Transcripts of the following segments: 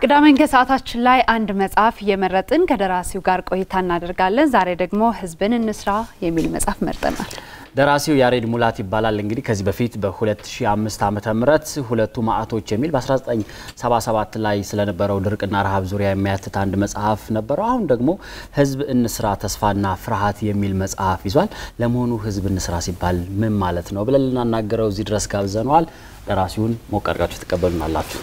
ቅዳሜን ከሰዓታችን ላይ አንድ መጽሐፍ እየመረጥን ከደራሲው ጋር ቆይታ እናደርጋለን። ዛሬ ደግሞ ህዝብን እንስራ የሚል መጽሐፍ መርጠናል። ደራሲው ያሬድ ሙላት ይባላል። እንግዲህ ከዚህ በፊት በ2005 ዓመተ ምህረት ሁለቱ ማዕቶች የሚል በ1977 ላይ ስለነበረው ድርቅና ረሃብ ዙሪያ የሚያትት አንድ መጽሐፍ ነበረው። አሁን ደግሞ ህዝብ እንስራ ተስፋና ፍርሃት የሚል መጽሐፍ ይዟል። ለመሆኑ ህዝብ እንስራ ሲባል ምን ማለት ነው ብለን ልናናገረው እዚህ ድረስ ጋብዘነዋል። ደራሲውን ሞቅ አድርጋችሁ ትቀበሉናላችሁ።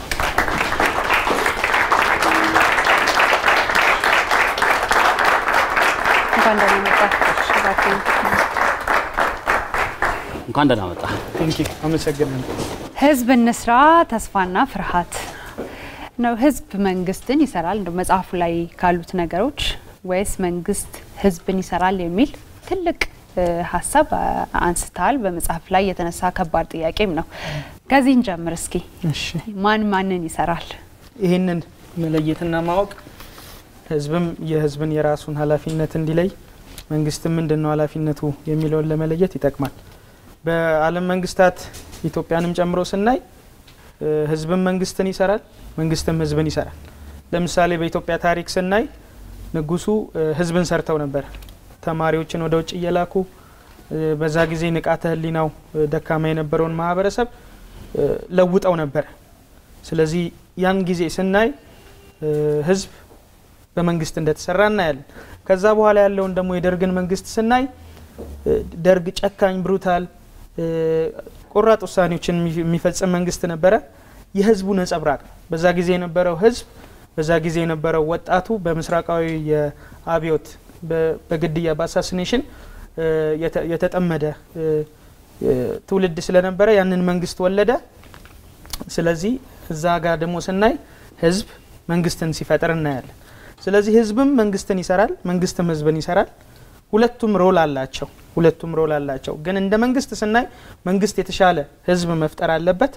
እንኳን ደህና መጣ። እንኳን ደህና መጣ። አመሰግናለሁ። ህዝብ እንስራ ተስፋና ፍርሃት ነው። ህዝብ መንግስትን ይሰራል እንደ መጽሐፉ ላይ ካሉት ነገሮች ወይስ መንግስት ህዝብን ይሰራል የሚል ትልቅ ሀሳብ አንስተሃል። በመጽሐፍ ላይ የተነሳ ከባድ ጥያቄም ነው። ከዚህ እንጀምር እስኪ። እሺ ማን ማንን ይሰራል? ይህንን መለየትና ማወቅ ህዝብም የህዝብን የራሱን ኃላፊነት እንዲለይ መንግስትም ምንድን ነው ኃላፊነቱ የሚለውን ለመለየት ይጠቅማል። በዓለም መንግስታት ኢትዮጵያንም ጨምሮ ስናይ ህዝብም መንግስትን ይሰራል፣ መንግስትም ህዝብን ይሰራል። ለምሳሌ በኢትዮጵያ ታሪክ ስናይ ንጉሱ ህዝብን ሰርተው ነበር። ተማሪዎችን ወደ ውጭ እየላኩ በዛ ጊዜ ንቃተ ህሊናው ደካማ የነበረውን ማህበረሰብ ለውጠው ነበር። ስለዚህ ያን ጊዜ ስናይ ህዝብ በመንግስት እንደተሰራ እናያለን። ከዛ በኋላ ያለውን ደግሞ የደርግን መንግስት ስናይ ደርግ ጨካኝ፣ ብሩታል፣ ቆራጥ ውሳኔዎችን የሚፈጽም መንግስት ነበረ። የህዝቡ ነጸብራቅ ነው። በዛ ጊዜ የነበረው ህዝብ በዛ ጊዜ የነበረው ወጣቱ በምስራቃዊ የአብዮት በግድያ በአሳሲኔሽን የተጠመደ ትውልድ ስለነበረ ያንን መንግስት ወለደ። ስለዚህ እዛ ጋር ደግሞ ስናይ ህዝብ መንግስትን ሲፈጥር እናያለን። ስለዚህ ህዝብም መንግስትን ይሰራል፣ መንግስትም ህዝብን ይሰራል። ሁለቱም ሮል አላቸው። ሁለቱም ሮል አላቸው። ግን እንደ መንግስት ስናይ መንግስት የተሻለ ህዝብ መፍጠር አለበት።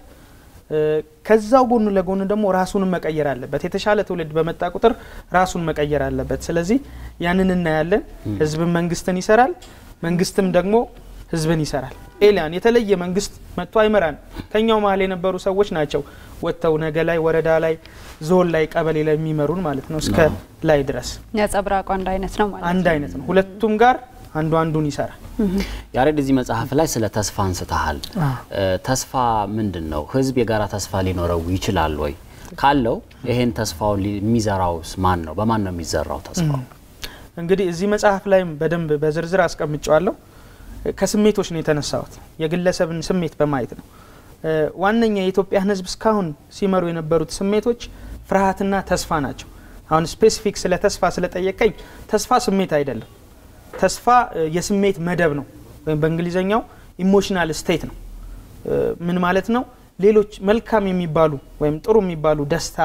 ከዛው ጎኑ ለጎኑ ደግሞ ራሱንም መቀየር አለበት። የተሻለ ትውልድ በመጣ ቁጥር ራሱን መቀየር አለበት። ስለዚህ ያንን እናያለን። ህዝብም መንግስትን ይሰራል፣ መንግስትም ደግሞ ህዝብን ይሰራል። ኤሊያን የተለየ መንግስት መጥቶ አይመራን። ከኛው መሀል የነበሩ ሰዎች ናቸው ወጥተው ነገ ላይ ወረዳ ላይ ዞን ላይ ቀበሌ ላይ የሚመሩን ማለት ነው እስከ ላይ ድረስ ነጸብራቁ አንድ አይነት ነው ማለት አንድ አይነት ነው። ሁለቱም ጋር አንዱ አንዱን ይሰራል። ያሬድ እዚህ መጽሐፍ ላይ ስለ ተስፋ አንስተሃል። ተስፋ ምንድን ነው? ህዝብ የጋራ ተስፋ ሊኖረው ይችላል ወይ? ካለው ይሄን ተስፋውን የሚዘራውስ ማን ነው? በማን ነው የሚዘራው ተስፋው? እንግዲህ እዚህ መጽሐፍ ላይም በደንብ በዝርዝር አስቀምጨዋለሁ። ከስሜቶች ነው የተነሳሁት። የግለሰብን ስሜት በማየት ነው። ዋነኛ የኢትዮጵያን ህዝብ እስካሁን ሲመሩ የነበሩት ስሜቶች ፍርሃትና ተስፋ ናቸው። አሁን ስፔሲፊክ ስለ ተስፋ ስለጠየቀኝ ተስፋ ስሜት አይደለም። ተስፋ የስሜት መደብ ነው፣ ወይም በእንግሊዝኛው ኢሞሽናል ስቴት ነው። ምን ማለት ነው? ሌሎች መልካም የሚባሉ ወይም ጥሩ የሚባሉ ደስታ፣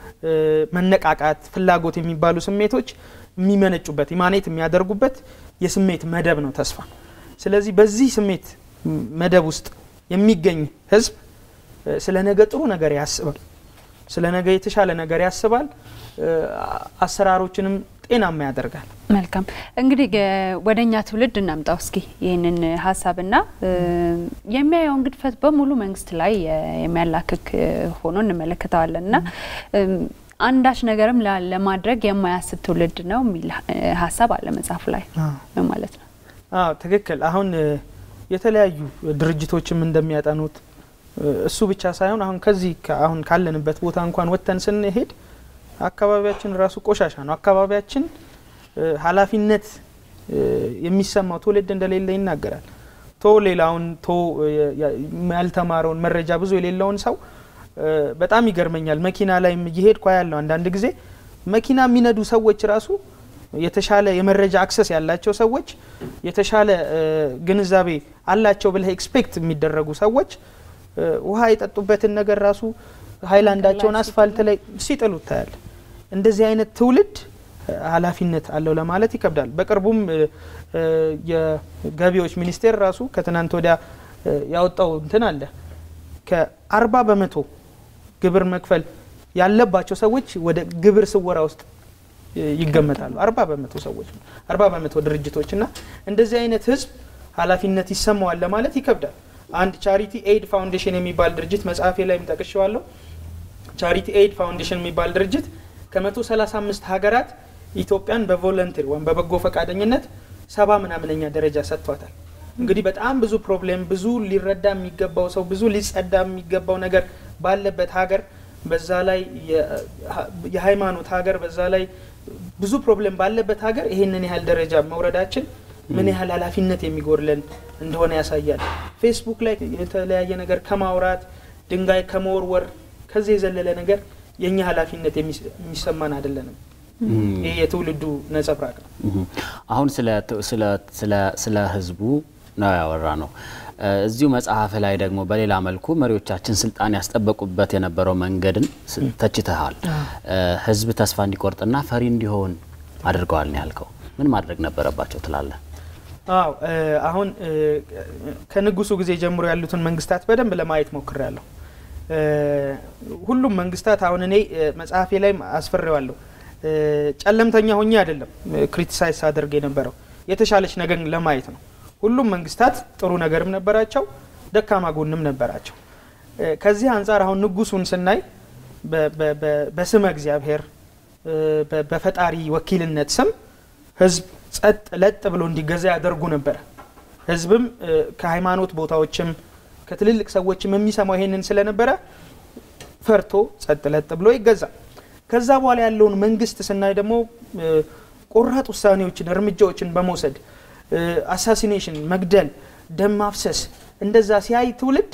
መነቃቃት፣ ፍላጎት የሚባሉ ስሜቶች የሚመነጩበት ኢማኔት የሚያደርጉበት የስሜት መደብ ነው ተስፋ። ስለዚህ በዚህ ስሜት መደብ ውስጥ የሚገኝ ህዝብ ስለ ነገ ጥሩ ነገር ያስባል፣ ስለ ነገ የተሻለ ነገር ያስባል፣ አሰራሮችንም ጤናማ ያደርጋል። መልካም እንግዲህ ወደ እኛ ትውልድ እናምጣው እስኪ ይህንን ሀሳብና የሚያየውን ግድፈት በሙሉ መንግስት ላይ የሚያላክክ ሆኖ እንመለከተዋለን እና አንዳች ነገርም ለማድረግ የማያስብ ትውልድ ነው የሚል ሀሳብ አለ መጽሐፉ ላይ ማለት ነው። አዎ ትክክል። አሁን የተለያዩ ድርጅቶችም እንደሚያጠኑት እሱ ብቻ ሳይሆን አሁን ከዚህ አሁን ካለንበት ቦታ እንኳን ወጥተን ስንሄድ አካባቢያችን ራሱ ቆሻሻ ነው። አካባቢያችን ኃላፊነት የሚሰማው ትውልድ እንደሌለ ይናገራል። ቶ ሌላውን ቶ ያልተማረውን መረጃ ብዙ የሌለውን ሰው በጣም ይገርመኛል። መኪና ላይ እየሄድኩ ያለው አንዳንድ ጊዜ መኪና የሚነዱ ሰዎች ራሱ የተሻለ የመረጃ አክሰስ ያላቸው ሰዎች የተሻለ ግንዛቤ አላቸው ብለህ ኤክስፔክት የሚደረጉ ሰዎች ውሃ የጠጡበትን ነገር ራሱ ሀይላንዳቸውን አስፋልት ላይ ሲጥሉ ታያል። እንደዚህ አይነት ትውልድ ኃላፊነት አለው ለማለት ይከብዳል። በቅርቡም የገቢዎች ሚኒስቴር ራሱ ከትናንት ወዲያ ያወጣው እንትን አለ ከአርባ በመቶ ግብር መክፈል ያለባቸው ሰዎች ወደ ግብር ስወራ ውስጥ ይገመታሉ። አርባ በመቶ ሰዎች አርባ በመቶ ድርጅቶች እና እንደዚህ አይነት ህዝብ ኃላፊነት ይሰማዋል ለማለት ይከብዳል። አንድ ቻሪቲ ኤድ ፋውንዴሽን የሚባል ድርጅት መጽሐፌ ላይም ጠቅሼዋለሁ። ቻሪቲ ኤድ ፋውንዴሽን የሚባል ድርጅት ከ135 ሀገራት ኢትዮጵያን በቮለንቲር ወይም በበጎ ፈቃደኝነት ሰባ ምናምነኛ ደረጃ ሰጥቷታል። እንግዲህ በጣም ብዙ ፕሮብሌም፣ ብዙ ሊረዳ የሚገባው ሰው፣ ብዙ ሊጸዳ የሚገባው ነገር ባለበት ሀገር በዛ ላይ የሃይማኖት ሀገር በዛ ላይ ብዙ ፕሮብሌም ባለበት ሀገር ይሄንን ያህል ደረጃ መውረዳችን ምን ያህል ኃላፊነት የሚጎድለን እንደሆነ ያሳያል። ፌስቡክ ላይ የተለያየ ነገር ከማውራት ድንጋይ ከመወርወር ከዚህ የዘለለ ነገር የእኛ ኃላፊነት የሚሰማን አይደለንም። ይህ የትውልዱ ነጸብራቅ ነው። አሁን ስለ ህዝቡ ነው ያወራ ነው። እዚሁ መጽሐፍ ላይ ደግሞ በሌላ መልኩ መሪዎቻችን ስልጣን ያስጠበቁበት የነበረው መንገድን ተችተሃል። ህዝብ ተስፋ እንዲቆርጥና ፈሪ እንዲሆን አድርገዋል ነው ያልከው። ምን ማድረግ ነበረባቸው ትላለህ? አዎ አሁን ከንጉሱ ጊዜ ጀምሮ ያሉትን መንግስታት በደንብ ለማየት ሞክሬያለሁ። ሁሉም መንግስታት አሁን እኔ መጽሐፌ ላይ አስፍሬዋለሁ። ጨለምተኛ ሆኜ አይደለም ክሪቲሳይዝ አድርግ የነበረው የተሻለች ነገር ለማየት ነው። ሁሉም መንግስታት ጥሩ ነገርም ነበራቸው፣ ደካማ ጎንም ነበራቸው። ከዚህ አንጻር አሁን ንጉሱን ስናይ በስመ እግዚአብሔር በፈጣሪ ወኪልነት ስም ህዝብ ጸጥ ለጥ ብሎ እንዲገዛ ያደርጉ ነበረ። ህዝብም ከሃይማኖት ቦታዎችም ከትልልቅ ሰዎችም የሚሰማው ይሄንን ስለነበረ ፈርቶ ጸጥ ለጥ ብሎ ይገዛል። ከዛ በኋላ ያለውን መንግስት ስናይ ደግሞ ቆራጥ ውሳኔዎችን እርምጃዎችን በመውሰድ አሳሲኔሽን፣ መግደል፣ ደም ማፍሰስ እንደዛ ሲያይ ትውልድ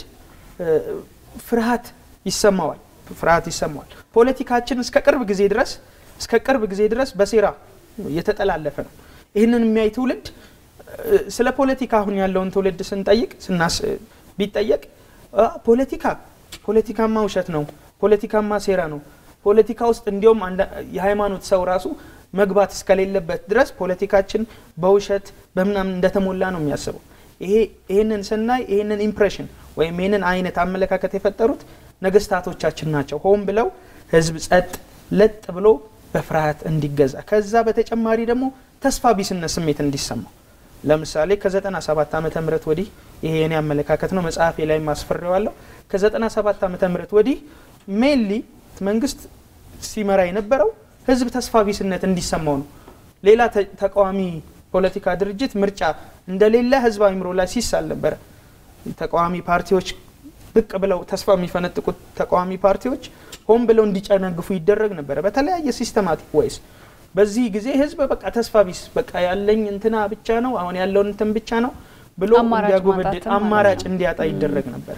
ፍርሃት ይሰማዋል ፍርሃት ይሰማዋል። ፖለቲካችን እስከ ቅርብ ጊዜ ድረስ እስከ ቅርብ ጊዜ ድረስ በሴራ የተጠላለፈ ነው። ይህንን የሚያይ ትውልድ ስለ ፖለቲካ አሁን ያለውን ትውልድ ስንጠይቅ ስናስ ቢጠየቅ ፖለቲካ ፖለቲካማ ውሸት ነው፣ ፖለቲካማ ሴራ ነው፣ ፖለቲካ ውስጥ እንዲሁም የሃይማኖት ሰው ራሱ መግባት እስከሌለበት ድረስ ፖለቲካችን በውሸት በምናምን እንደተሞላ ነው የሚያስበው። ይህንን ስናይ ይህንን ኢምፕሬሽን ወይም ይህንን አይነት አመለካከት የፈጠሩት ነገስታቶቻችን ናቸው። ሆን ብለው ህዝብ ጸጥ ለጥ ብሎ በፍርሃት እንዲገዛ ከዛ በተጨማሪ ደግሞ ተስፋ ቢስነት ስሜት እንዲሰማው ለምሳሌ ከ97 ዓመተ ምህረት ወዲህ ይሄ የኔ አመለካከት ነው፣ መጽሐፌ ላይ ማስፈሬዋለሁ። ከ97 ዓመተ ምህረት ወዲህ ሜንሊ መንግስት ሲመራ የነበረው ህዝብ ተስፋ ቢስነት እንዲሰማው ነው። ሌላ ተቃዋሚ ፖለቲካ ድርጅት ምርጫ እንደሌለ ህዝብ አእምሮ ላይ ሲሳል ነበረ። ተቃዋሚ ፓርቲዎች ብቅ ብለው ተስፋ የሚፈነጥቁት ተቃዋሚ ፓርቲዎች ሆን ብለው እንዲጨነግፉ ይደረግ ነበረ በተለያየ ሲስተማቲክ ወይስ በዚህ ጊዜ ህዝብ በቃ ተስፋ ቢስ በቃ ያለኝ እንትና ብቻ ነው አሁን ያለውን እንትን ብቻ ነው ብሎ እንዲያጎበድድ አማራጭ እንዲያጣ ይደረግ ነበረ።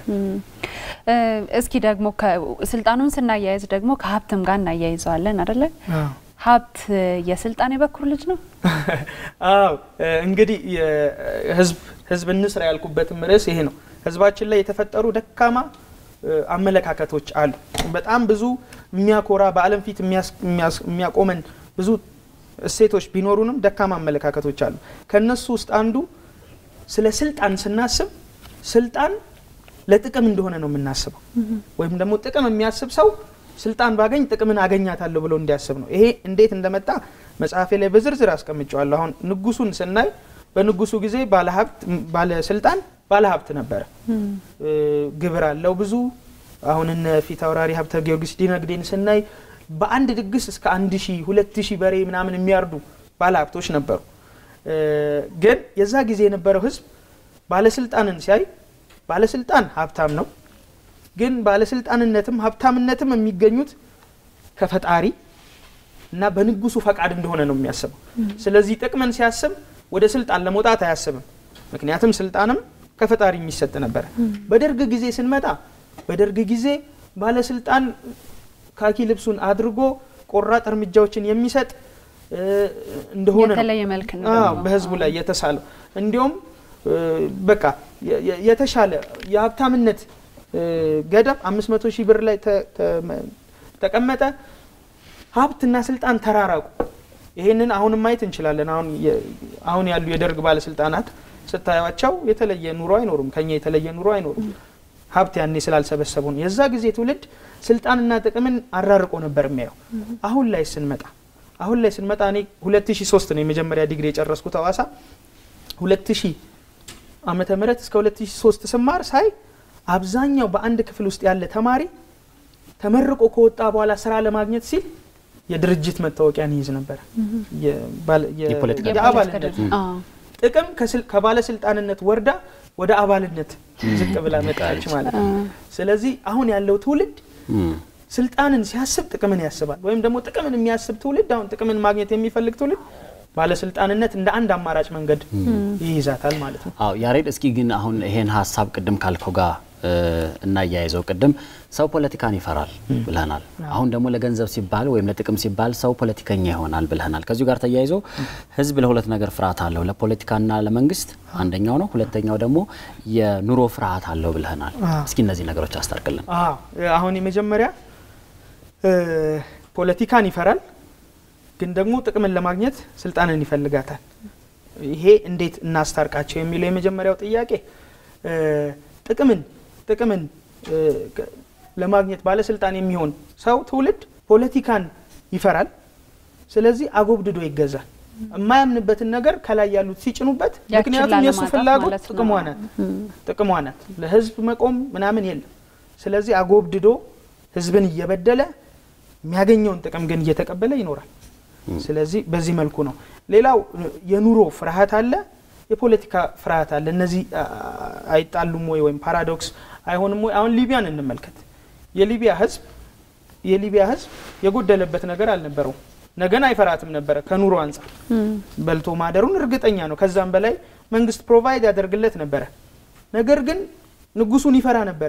እስኪ ደግሞ ስልጣኑን ስናያይዝ ደግሞ ከሀብትም ጋር እናያይዘዋለን አደለ? ሀብት የስልጣን የበኩር ልጅ ነው። አዎ እንግዲህ ህዝብ ህዝብ እንስራ ያልኩበትም ርዕስ ይሄ ነው። ህዝባችን ላይ የተፈጠሩ ደካማ አመለካከቶች አሉ። በጣም ብዙ የሚያኮራ በዓለም ፊት የሚያቆመን ብዙ እሴቶች ቢኖሩንም ደካማ አመለካከቶች አሉ። ከነሱ ውስጥ አንዱ ስለ ስልጣን ስናስብ ስልጣን ለጥቅም እንደሆነ ነው የምናስበው። ወይም ደግሞ ጥቅም የሚያስብ ሰው ስልጣን ባገኝ ጥቅምን አገኛታለሁ ብሎ እንዲያስብ ነው። ይሄ እንዴት እንደመጣ መጽሐፌ ላይ በዝርዝር አስቀምጨዋለሁ። አሁን ንጉሱን ስናይ በንጉሱ ጊዜ ባለሀብት ባለስልጣን ባለሀብት ነበረ። ግብር አለው ብዙ። አሁን እነ ፊት አውራሪ ሀብተ ጊዮርጊስ ዲነግዴን ስናይ በአንድ ድግስ እስከ አንድ ሺህ ሁለት ሺህ በሬ ምናምን የሚያርዱ ባለሀብቶች ነበሩ። ግን የዛ ጊዜ የነበረው ህዝብ ባለስልጣንን ሲያይ ባለስልጣን ሀብታም ነው፣ ግን ባለስልጣንነትም ሀብታምነትም የሚገኙት ከፈጣሪ እና በንጉሱ ፈቃድ እንደሆነ ነው የሚያስበው። ስለዚህ ጥቅምን ሲያስብ ወደ ስልጣን ለመውጣት አያስብም። ምክንያቱም ስልጣንም ከፈጣሪ የሚሰጥ ነበረ። በደርግ ጊዜ ስንመጣ በደርግ ጊዜ ባለስልጣን ካኪ ልብሱን አድርጎ ቆራጥ እርምጃዎችን የሚሰጥ እንደሆነ የተለየ መልክ ነው በህዝቡ ላይ የተሳለው። እንዲሁም በቃ የተሻለ የሀብታምነት ገደብ አምስት መቶ ሺህ ብር ላይ ተቀመጠ። ሀብትና ስልጣን ተራራቁ። ይሄንን አሁንም ማየት እንችላለን። አሁን አሁን ያሉ የደርግ ባለስልጣናት ስታዩቸው የተለየ ኑሮ አይኖሩም፣ ከኛ የተለየ ኑሮ አይኖሩም። ሀብት ያኔ ስላልሰበሰቡ ነው። የዛ ጊዜ ትውልድ ስልጣንና ጥቅምን አራርቆ ነበር የሚያየው። አሁን ላይ ስንመጣ አሁን ላይ ስንመጣ እኔ 2003 ነው የመጀመሪያ ዲግሪ የጨረስኩት ሐዋሳ 2000 ዓመተ ምህረት እስከ 2003 ስማር ሳይ አብዛኛው በአንድ ክፍል ውስጥ ያለ ተማሪ ተመርቆ ከወጣ በኋላ ስራ ለማግኘት ሲል የድርጅት መታወቂያን ይይዝ ነበረ። የባለ- የ- የፖለቲካ የአባልነት ድርጅት። አዎ። ጥቅም ከስል- ከባለስልጣንነት ወርዳ ወደ አባልነት ዝቅ ብላ መጣች ማለት ነው። ስለዚህ አሁን ያለው ትውልድ እም፣ ስልጣንን ሲያስብ ጥቅምን ያስባል። ወይም ደግሞ ጥቅምን የሚያስብ ትውልድ አሁን ጥቅምን ማግኘት የሚፈልግ ትውልድ ባለስልጣንነት እንደ አንድ አማራጭ መንገድ ይይዛታል ማለት ነው። አዎ ያሬድ፣ እስኪ ግን አሁን ይሄን ሀሳብ ቅድም ካልከው ጋር እ፣ እናያይዘው። ቅድም ሰው ፖለቲካን ይፈራል ብለናል። አሁን ደግሞ ለገንዘብ ሲባል ወይም ለጥቅም ሲባል ሰው ፖለቲከኛ ይሆናል ብለናል። ከዚሁ ጋር ተያይዞ ህዝብ ለሁለት ነገር ፍርሃት አለው፣ ለፖለቲካና ለመንግስት አንደኛው ነው። ሁለተኛው ደግሞ የኑሮ ፍርሃት አለው ብለናል። እስኪ እነዚህ ነገሮች አስታርቅልን። አዎ አሁን የመጀመሪያ እ፣ ፖለቲካን ይፈራል፣ ግን ደግሞ ጥቅምን ለማግኘት ስልጣንን ይፈልጋታል። ይሄ እንዴት እናስታርቃቸው የሚለው የመጀመሪያው ጥያቄ እ፣ ጥቅምን ጥቅምን እ፣ ከ- ለማግኘት ባለስልጣን የሚሆን ሰው ትውልድ ፖለቲካን ይፈራል። ስለዚህ አጎብድዶ ይገዛል። የማያምንበትን ነገር ከላይ ያሉት ሲጭኑበት፣ ያችን ምክንያቱም የእሱ ላለማጣት ፍላጎት ማለት ነው። ጥቅሟ ናት ጥቅሟ ናት። ለህዝብ መቆም ምናምን የለም። ስለዚህ አጎብድዶ ህዝብን እየበደለ የሚያገኘውን ጥቅም ግን እየተቀበለ ይኖራል። ስለዚህ በዚህ መልኩ ነው። ሌላው የኑሮ ፍርሃት አለ፣ የፖለቲካ ፍርሃት አለ። እነዚህ አ- አ- አይጣሉም ወይ ወይም ፓራዶክስ አይሆንም ወይ? አሁን ሊቢያን እንመልከት። የሊቢያ ህዝብ የሊቢያ ህዝብ የጎደለበት ነገር አልነበረውም። ነገን አይፈራትም ነበረ ከኑሮ አንጻር በልቶ ማደሩን እርግጠኛ ነው። ከዛም በላይ መንግስት ፕሮቫይድ ያደርግለት ነበረ። ነገር ግን ንጉሱን ይፈራ ነበረ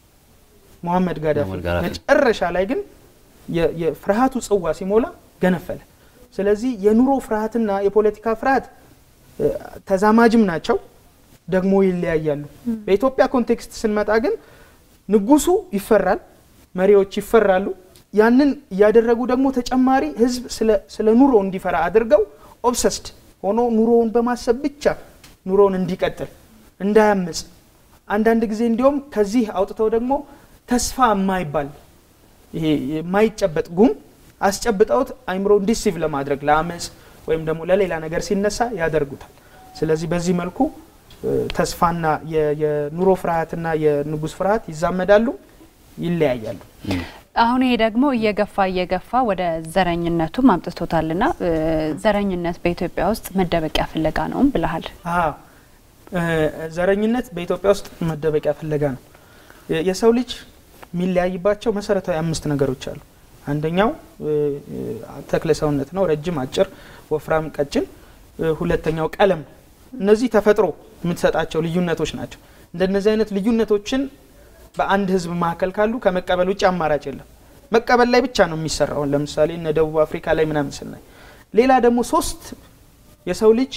ሙሐመድ ጋዳፊ። ሙሐመድ ጋዳፊ። መጨረሻ ላይ ግን የ- የፍርሃቱ ጽዋ ሲሞላ ገነፈለ። ስለዚህ የኑሮ ፍርሃትና የፖለቲካ ፍርሃት እ፣ ተዛማጅም ናቸው፣ ደግሞ ይለያያሉ። በኢትዮጵያ ኮንቴክስት ስንመጣ ግን ንጉሱ ይፈራል፣ መሪዎች ይፈራሉ። ያንን እያደረጉ ደግሞ ተጨማሪ ህዝብ ስለ- ስለ ኑሮ እንዲፈራ አድርገው ኦብሰስድ ሆኖ ኑሮውን በማሰብ ብቻ ኑሮውን እንዲቀጥል እንዳያምጽ፣ አንዳንድ ጊዜ እንዲሁም ከዚህ አውጥተው ደግሞ ተስፋ የማይባል ይሄ የማይጨበጥ ጉም አስጨብጠውት አይምሮውን ዲሲቭ ለማድረግ ለአመፅ ወይም ደግሞ ለሌላ ነገር ሲነሳ ያደርጉታል። ስለዚህ በዚህ መልኩ እ፣ ተስፋና የ- የኑሮ ፍርሃትና የንጉስ ፍርሃት ይዛመዳሉ፣ ይለያያሉ። አሁን ይሄ ደግሞ እየገፋ እየገፋ ወደ ዘረኝነቱም አምጥቶታልና እ፣ ዘረኝነት በኢትዮጵያ ውስጥ መደበቂያ ፍለጋ ነውም ብለሃል። አዎ እ፣ ዘረኝነት በኢትዮጵያ ውስጥ መደበቂያ ፍለጋ ነው። የ- የሰው ልጅ የሚለያይባቸው መሰረታዊ አምስት ነገሮች አሉ። አንደኛው እ፣ እ፣ ተክለ ሰውነት ነው፣ ረጅም፣ አጭር፣ ወፍራም፣ ቀጭን። እ፣ ሁለተኛው ቀለም ነው። እነዚህ ተፈጥሮ የምትሰጣቸው ልዩነቶች ናቸው። እንደነዚህ አይነት ልዩነቶችን በአንድ ህዝብ መካከል ካሉ ከመቀበል ውጭ አማራጭ የለም። መቀበል ላይ ብቻ ነው የሚሰራው። ለምሳሌ እነ ደቡብ አፍሪካ ላይ ምናምን ስናይ፣ ሌላ ደግሞ ሶስት የሰው ልጅ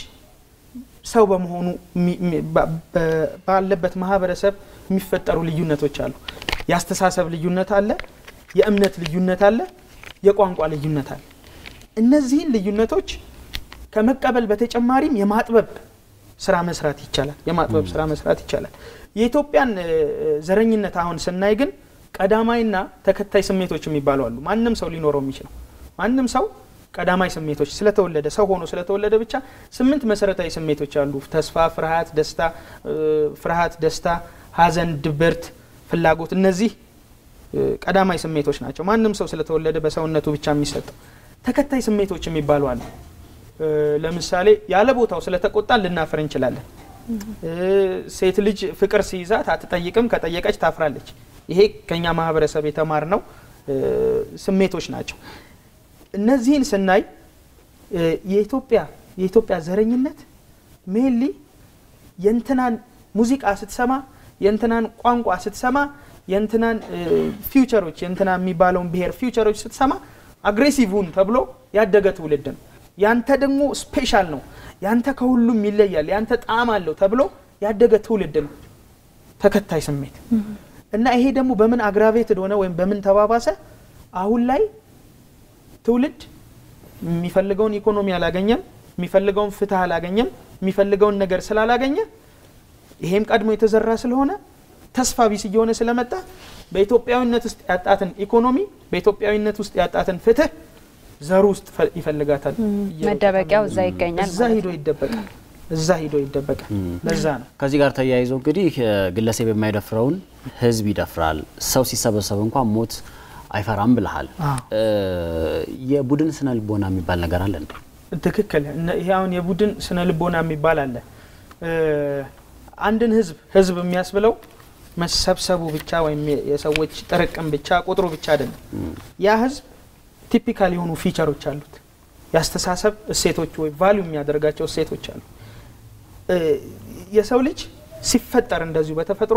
ሰው በመሆኑ የሚ- የሚ- ባ- በ- ባለበት ማህበረሰብ የሚፈጠሩ ልዩነቶች አሉ። የአስተሳሰብ ልዩነት አለ፣ የእምነት ልዩነት አለ፣ የቋንቋ ልዩነት አለ። እነዚህን ልዩነቶች ከመቀበል በተጨማሪም የማጥበብ ስራ መስራት ይቻላል። የማጥበብ ስራ መስራት ይቻላል። የኢትዮጵያን እ፣ ዘረኝነት አሁን ስናይ ግን ቀዳማይና ተከታይ ስሜቶች የሚባሉ አሉ። ማንም ሰው ሊኖረው የሚችለው ማንም ሰው ቀዳማይ ስሜቶች ስለተወለደ ሰው ሆኖ ስለተወለደ ብቻ ስምንት መሰረታዊ ስሜቶች አሉ። ተስፋ፣ ፍርሃት፣ ደስታ እ፣ ፍርሃት፣ ደስታ፣ ሐዘን፣ ድብርት፣ ፍላጎት እነዚህ እ፣ ቀዳማይ ስሜቶች ናቸው። ማንም ሰው ስለተወለደ በሰውነቱ ብቻ የሚሰጠው ተከታይ ስሜቶች የሚባሉ አሉ። እ፣ ለምሳሌ ያለ ቦታው ስለተቆጣን ልናፍር እንችላለን። እ፣ ሴት ልጅ ፍቅር ሲይዛት አትጠይቅም፣ ከጠየቀች ታፍራለች። ይሄ ከኛ ማህበረሰብ የተማርነው እ፣ ስሜቶች ናቸው። እነዚህን ስናይ እ፣ የኢትዮጵያ የኢትዮጵያ ዘረኝነት ሜንሊ የእንትናን ሙዚቃ ስትሰማ የእንትናን ቋንቋ ስትሰማ የእንትናን እ፣ ፊውቸሮች የእንትና የሚባለውን ብሔር ፊውቸሮች ስትሰማ አግሬሲቭን ተብሎ ያደገ ትውልድ ነው። ያንተ ደግሞ ስፔሻል ነው፣ ያንተ ከሁሉም ይለያል፣ ያንተ ጣዕም አለው ተብሎ ያደገ ትውልድ ነው። ተከታይ ስሜት እና ይሄ ደግሞ በምን አግራቬትድ ሆነ ወይም በምን ተባባሰ? አሁን ላይ ትውልድ የሚፈልገውን ኢኮኖሚ አላገኘም፣ የሚፈልገውን ፍትህ አላገኘም፣ የሚፈልገውን ነገር ስላላገኘ ይሄም ቀድሞ የተዘራ ስለሆነ ተስፋ ቢስ እየሆነ ስለመጣ በኢትዮጵያዊነት ውስጥ ያጣትን ኢኮኖሚ በኢትዮጵያዊነት ውስጥ ያጣትን ፍትህ ዘሩ ውስጥ ፈ- ይፈልጋታል። እየሮጠ መደበቂያው እዛ ይገኛል እዛ ማለት ሂዶ ይደበቃል። እዛ ሂዶ ይደበቃል። ለዛ ነው ከዚህ ጋር ተያይዞ እንግዲህ እ፣ ግለሰብ የማይደፍረውን ህዝብ ይደፍራል። ሰው ሲሰበሰብ እንኳን ሞት አይፈራም ብልሃል። የቡድን ስነ ልቦና የሚባል ነገር አለ እንዴ? ትክክል። ይሄ አሁን የቡድን ስነ ልቦና የሚባል አለ። አንድን ህዝብ ህዝብ የሚያስብለው መሰብሰቡ ብቻ ወይም የሰዎች ጥርቅም ብቻ ቁጥሩ ብቻ አይደለም። ያ ህዝብ ቲፒካል የሆኑ ፊቸሮች አሉት። የአስተሳሰብ እሴቶች ወይ ቫሊዩ የሚያደርጋቸው እሴቶች አሉ። የሰው ልጅ ሲፈጠር እንደዚሁ በተፈጥሮ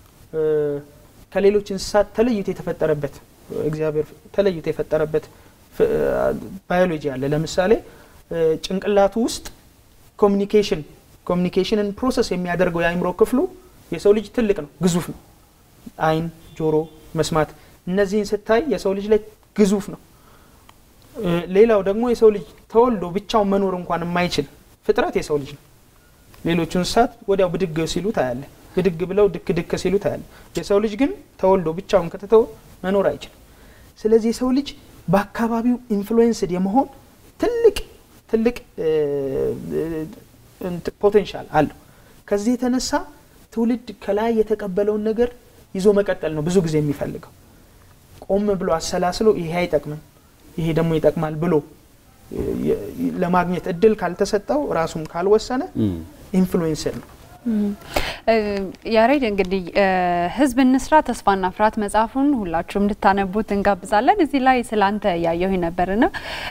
ከሌሎች እንስሳት ተለይቶ የተፈጠረበት እግዚአብሔር ተለይቶ የፈጠረበት ባዮሎጂ አለ። ለምሳሌ ጭንቅላቱ ውስጥ ኮሚኒኬሽን ኮሚኒኬሽንን ፕሮሰስ የሚያደርገው የአእምሮ ክፍሉ የሰው ልጅ ትልቅ ነው፣ ግዙፍ ነው። አይን፣ ጆሮ፣ መስማት እነዚህን ስታይ የሰው ልጅ ላይ ግዙፍ ነው። ሌላው ደግሞ የሰው ልጅ ተወልዶ ብቻውን መኖር እንኳን የማይችል ፍጥረት የሰው ልጅ ነው። ሌሎቹ እንስሳት ወዲያው ብድግ ሲሉ ታያለ፣ ብድግ ብለው ድክ ድክ ሲሉ ታያለ። የሰው ልጅ ግን ተወልዶ ብቻውን ከተተው መኖር አይችልም። ስለዚህ የሰው ልጅ በአካባቢው ኢንፍሉዌንስድ የመሆን ትልቅ ትልቅ ፖቴንሻል አለው። ከዚህ የተነሳ ትውልድ ከላይ የተቀበለውን ነገር ይዞ መቀጠል ነው ብዙ ጊዜ የሚፈልገው። ቆም ብሎ አሰላስሎ ይሄ አይጠቅምም፣ ይሄ ደግሞ ይጠቅማል ብሎ ለማግኘት እድል ካልተሰጠው ራሱም ካልወሰነ ኢንፍሉዌንስር ነው። ያሬድ እንግዲህ ህዝብ እንስራ ተስፋና ፍርሃት መጽሐፉን ሁላችሁም እንድታነቡት እንጋብዛለን። እዚህ ላይ ስላንተ ያየሁ ነበርና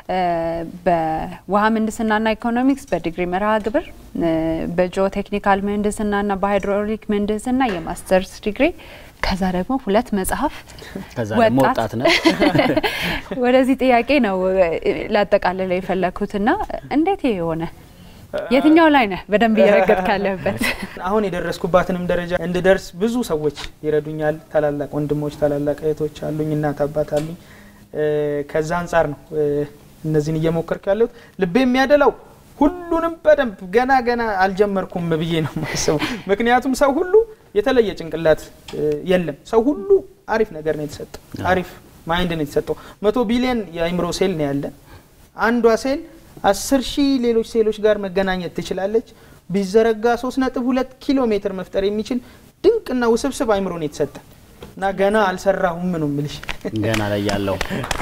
በውሃ ምህንድስናና ኢኮኖሚክስ በዲግሪ መርሃ ግብር በጂኦ ቴክኒካል ምህንድስናና በሃይድሮሊክ ምህንድስና የማስተርስ ዲግሪ ከዛ ደግሞ ሁለት መጽሐፍ ከዛ ደግሞ ወጣት ነህ። ወደዚህ ጥያቄ ነው ላጠቃልለው የፈለግኩትና እንዴት ይሄ የሆነ የትኛው ላይ ነህ በደንብ እየረገጥ ካለበት? አሁን የደረስኩባትንም ደረጃ እንድደርስ ብዙ ሰዎች ይረዱኛል። ታላላቅ ወንድሞች፣ ታላላቅ እህቶች አሉኝ፣ እናት አባት አሉኝ። ከዛ አንጻር ነው እነዚህን እየሞከርኩ ያለሁት። ልቤ የሚያደላው ሁሉንም በደንብ ገና ገና አልጀመርኩም ብዬ ነው የማስበው። ምክንያቱም ሰው ሁሉ የተለየ ጭንቅላት የለም። ሰው ሁሉ አሪፍ ነገር ነው የተሰጠው፣ አሪፍ ማይንድ ነው የተሰጠው። መቶ ቢሊዮን የአይምሮ ሴል ነው ያለን። አንዷ ሴል አስር ሺህ ሌሎች ሴሎች ጋር መገናኘት ትችላለች። ቢዘረጋ ሶስት ነጥብ ሁለት ኪሎ ሜትር መፍጠር የሚችል ድንቅና ውስብስብ አይምሮ ነው የተሰጠ እና ገና አልሰራሁም ነው ምልሽ ገና ላይ ያለው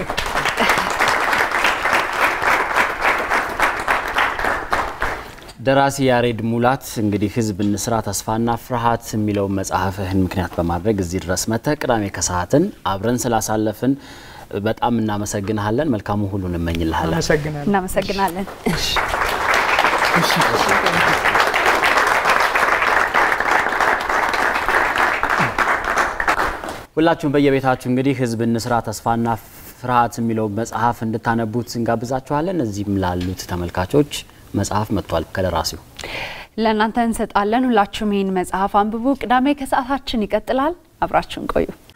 ደራሲ ያሬድ ሙላት እንግዲህ ህዝብ እንስራ ተስፋና ፍርሃት የሚለውን መጽሐፍህን ምክንያት በማድረግ እዚህ ድረስ መጥተህ ቅዳሜ ከሰዓትን አብረን ስላሳለፍን በጣም እናመሰግንሃለን። መልካሙ ሁሉ እንመኝልሃለን። አመሰግናለሁ። እናመሰግናለን። ሁላችሁም በየቤታችሁ እንግዲህ ህዝብ እንስራ ተስፋና ፍርሃት የሚለው መጽሐፍ እንድታነቡት እንጋብዛችኋለን። እዚህም ላሉት ተመልካቾች መጽሐፍ መጥቷል ከደራሲው ለእናንተ እንሰጣለን። ሁላችሁም ይህን መጽሐፍ አንብቡ። ቅዳሜ ከሰዓታችን ይቀጥላል። አብራችሁን ቆዩ።